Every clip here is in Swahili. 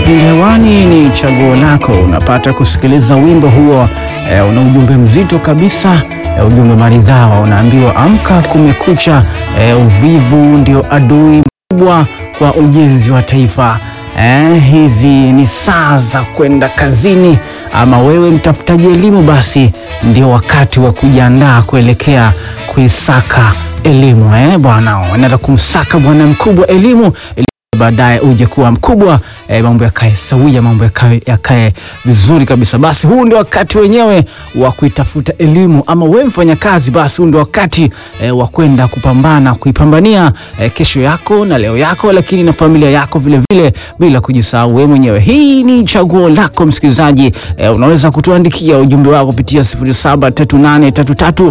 Kipindi hewani ni chaguo lako. Unapata kusikiliza wimbo huo e, una ujumbe mzito kabisa e, ujumbe maridhawa. Unaambiwa amka, kumekucha. E, uvivu ndio adui mkubwa kwa ujenzi wa taifa. E, hizi ni saa za kwenda kazini, ama wewe mtafutaji elimu, basi ndio wakati wa kujiandaa kuelekea kuisaka elimu. Eh, bwana, unaenda kumsaka bwana mkubwa elimu baadaye uje kuwa mkubwa e, mambo yakae sawia, mambo yakae yakae vizuri kabisa. Basi huu ndio wakati wenyewe wa kuitafuta elimu, ama wewe mfanya kazi, basi huu ndio wakati e, wa kwenda kupambana kuipambania e, kesho yako na leo yako, lakini na familia yako vile vile, bila kujisahau wewe mwenyewe. Hii ni chaguo lako msikilizaji. E, unaweza kutuandikia ujumbe wako kupitia 0738336925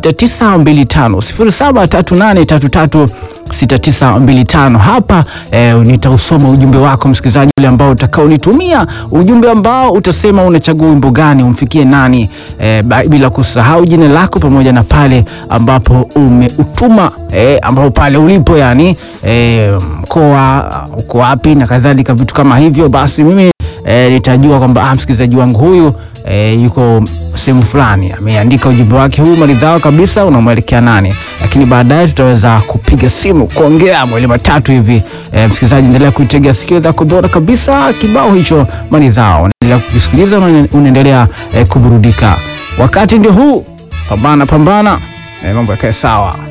073833 6925 hapa eh, nitausoma ujumbe wako msikilizaji, ule ambao utakaonitumia ujumbe ambao utasema unachagua wimbo gani umfikie nani, eh, bila kusahau jina lako pamoja na pale ambapo umeutuma eh, ambapo pale ulipo yani eh, mkoa uko wapi na kadhalika, vitu kama hivyo. Basi mimi eh, nitajua kwamba ah, msikilizaji wangu huyu E, yuko sehemu fulani ameandika ujumbe wake huu maridhawa kabisa, unamwelekea nani, lakini baadaye tutaweza kupiga simu kuongea mwili matatu hivi. E, msikilizaji, endelea kuitegea sikio lako bora kabisa, kibao hicho maridhawa, unaendelea kukisikiliza, unaendelea e, kuburudika. Wakati ndio huu, pambana pambana, e, mambo yakae sawa.